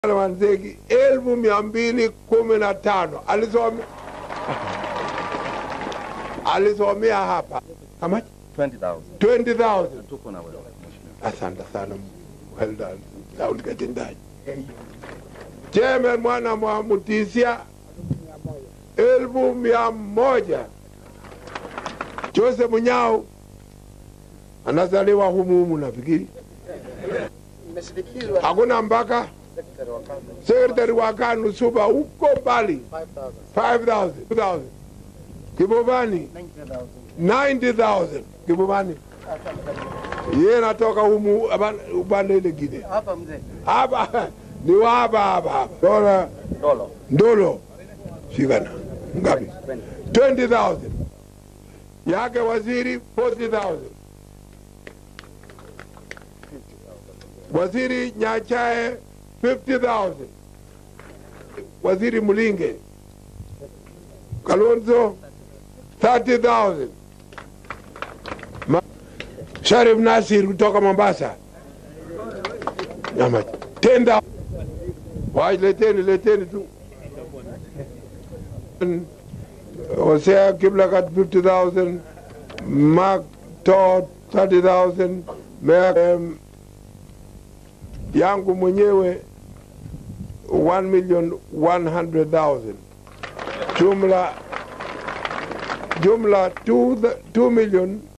Wanzegi elfu mia mbili kumi na tano alisomea alisomea hapa How much? 20,000. 20,000 Tuko na wewe mheshimiwa. asante sana well done Sauli Katendaji Chairman mwana mwa Mutisia elfu mia moja Joseph Munyao anazaliwa humu humu nafikiri Imesindikizwa hakuna mpaka sekretari wa kazi sekretari wa KANU Suba huko mbali 5000 5,000 2,000 Kibubani 90000 90,000 Kibubani yeye natoka humu aban- upande ile gine hapa mzee hapa ni wa hapa hapa hapa dola Dolo. ndolo shikana ngapi 20,000 yake waziri 40,000 waziri Nyachae 50,000 waziri Mulinge Kalonzo 30,000 Ma- Sharif Nasir kutoka Mombasa Nyama 10,000 Wai leteni leteni tu Hosea Kiblagat 50,000 Mark Todd 30,000 Mayor, um, yangu mwenyewe 1 million 100,000 jumla jumla 2 2 million